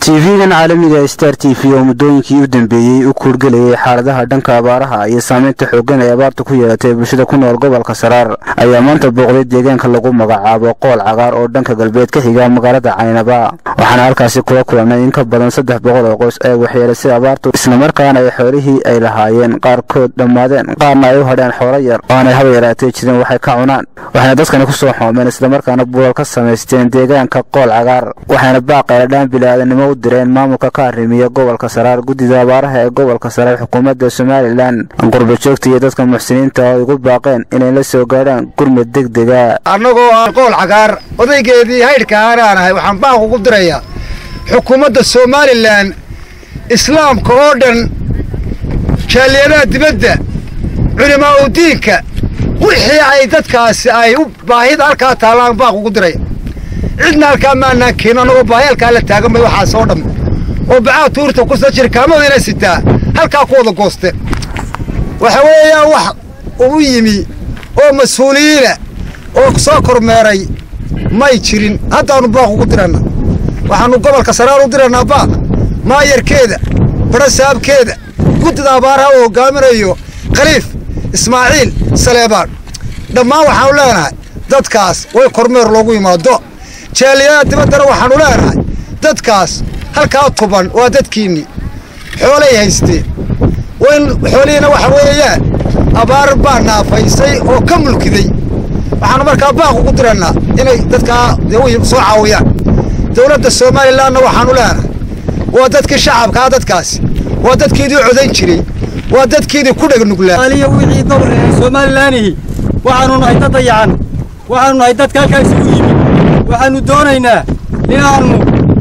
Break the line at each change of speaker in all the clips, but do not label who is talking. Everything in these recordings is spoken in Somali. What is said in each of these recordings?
tv-gan caalamiga star t v oo muddooyinkii u dambeeyey u kuurgelayay xaaladaha dhanka abaaraha iyo saameynta xooggan ee abaarta ku yeelatay bulshada ku nool gobolka saraar ayaa maanta booqday deegaanka lagu magacaabo qool cagaar oo dhanka galbeed ka xiga magaalada caynaba waxaana halkaasi kula kulannay in ka badan saddex boqol oo qoys ee waxyeelasay abaartu islamarkaana ay xoolihii ay lahaayeen qaarkood dhammaadeen qaarna ay u hadheen xoolo yar oo aanay haba yaraatee jirin waxay ka cunaan waxayna dadkani ku soo xoomeen islamarkaana buulal ka samaysteen deegaanka qool cagaar waxayna baaqeeladhaan bilaadanimo u direen maamulka ka arrimiya gobolka saraar guddida abaaraha ee gobolka saraar xukuumadda somalilan qurbajoogta iyo dadka muxsiniinta oo igu baaqeen inay la soo gaadhaan gurmud degdega
annagoo aan qool cagaar odaygeedii haydhka aanaan ahay waxaan baaq ugu dirayaa xukuumadda somalilan islaamka oo dhan jaaliyadaha dibadda culimaa u diinka wixii ay dadkaasi ay u baahida halkaa taallaan baaq ugu diraya cidna halkaa maanaan keenin annagoo baahi halkaa la taagan bay waxaas oo dhamma oo bacaa tuurta kusa jirkaamadayna sitaa halkaa ku wada gooste waxa weeyaan wax uu yimi oo mas-uuliyiina oo soo kormeeray may jirin haddaannu baaq ugu diranna waxaannu gobolka saraar u dirannaa baaq maayarkeeda barasaabkeeda guddida abaaraha uu hoggaaminayo khaliif ismaaciil saleebaan dhammaan waxaannu leenahay dadkaas way kormeer loogu yimaado jaaliyadaha dibaddana waxaannu leenahay dadkaas halkaa tuban waa dadkiinnii xoolay haysteen wayn xoolihiina waxa weeyaan abaar baa naafaysay oo ka mulkiday waxaannu markaa baaq ugu dirannaa inay dadkaa dee soo caawiyaan dawladda somalilanna waxaannu leenahay waa dadkii shacabkaa dadkaasi waa dadkiidii codayn jiray waa dadkiidii ku dhegnuglaa
aliya wixii gobol somalilaanihi waxaannu nahay dad dayacan waxaannu nahay dadka halkaa isugu yimid waxaannu doonaynaa inaannu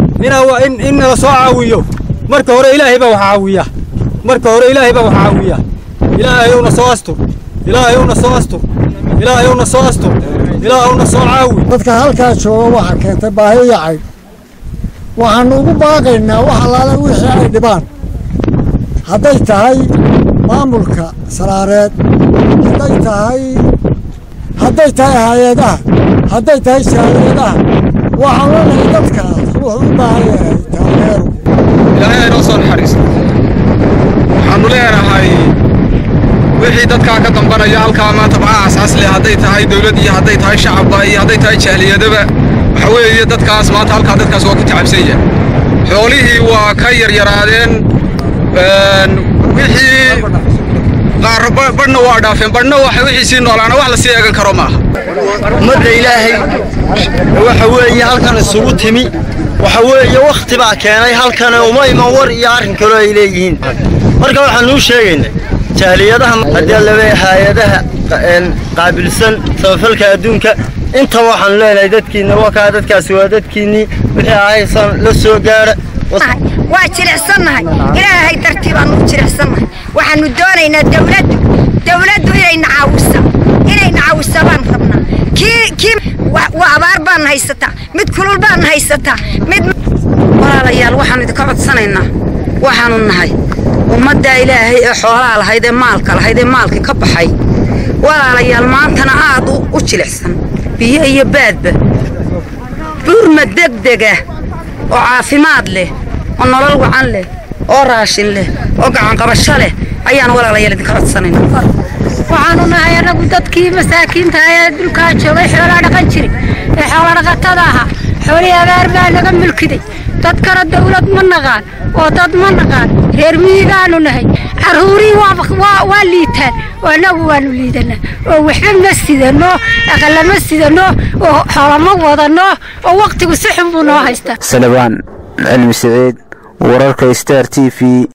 in nala soo caawiyo marka hore ilaahay baa wax caawiya marka hore ilaahay baa wax caawiya ilaahayowna soo astur ilaahayowna soo astur ilaahayowna soo astur ilaahowna soo caawi
dadka halkaa jooga waxaa keentay baahi yacay waxaannu ugu baaqaynaa wax allaale wixii ay dhibaan hadday tahay maamulka saraareed hadday tahay hadday tahay hay-adaha hadday tahay jaaliyadaha waxaan leenahay dadkaas wuxuu u baahan yahay taageero
ilaahay aynoo soo naxariisto waxaannu leenahay wixii dadkaa ka dambanaya halkaa maanta maxaa asaas leh hadday tahay dawlad iyo hadday tahay shacabba iyo hadday tahay jaaliyadaba waxa weeye dadkaas maanta halkaa dadkaas waa ku tacabsanya xoolihii waa ka yaryaraadeen wixii qaar badhna waa dhaafeen badhna wixii sii noolaana wax la sii eegan karo maaha
ummadda ilaahay waxa weeye halkan isugu timi waxa weeye wakhti baa keenay halkan uma iman war iyo arrin kaloo ay leeyihiin marka waxaanuu sheegaynaa jaaliyadaha haddii laba hay-adaha qaabilsan samafalka adduunka intaba waxaanu leenahay dadkiinna wakaa dadkaasi waa dadkiinnii wixii ahaysan la soo gaara
waa jilicsannahay ilaahay dartii baannu u jilicsannahay waxaannu doonaynaa dawladdu dawladdu inayna caawisa inayna caawisa baan rabnaa kii kii waa abaar baanna haysataa mid kulul baanna haysataa mid
walaalayaal waxaannu idinka codsanaynaa waxaannu nahay ummaddaa ilaahay ee xoolaha lahayd ee maalka lahayd ee maalkii ka baxay walaalayaal maantana aad u jilicsan biyo iyo baadba buurma degdega oo caafimaad leh oo nolol wacan leh oo raashin leh oo gacanqabasho leh ayaan walaalayaal idinka codsanayna
waxaanu nahay annagu dadkii masaakiinta ee dhulkaa joogay xoolaa dhaqan jiray ee xoolodhaqatada ahaa xoolihii abaar baa naga mulkiday dadkana dawlad ma naqaan oo dad ma naqaan reer miyigaanu nahay carruurihii waa liitaan oo annagu waanu liidanaa oo waxba ma sidano aqalla ma sidano oo xoolama wadano oo wakhtigu si xun buu noo haystaa
salabaan cilmi siciid wararka star t v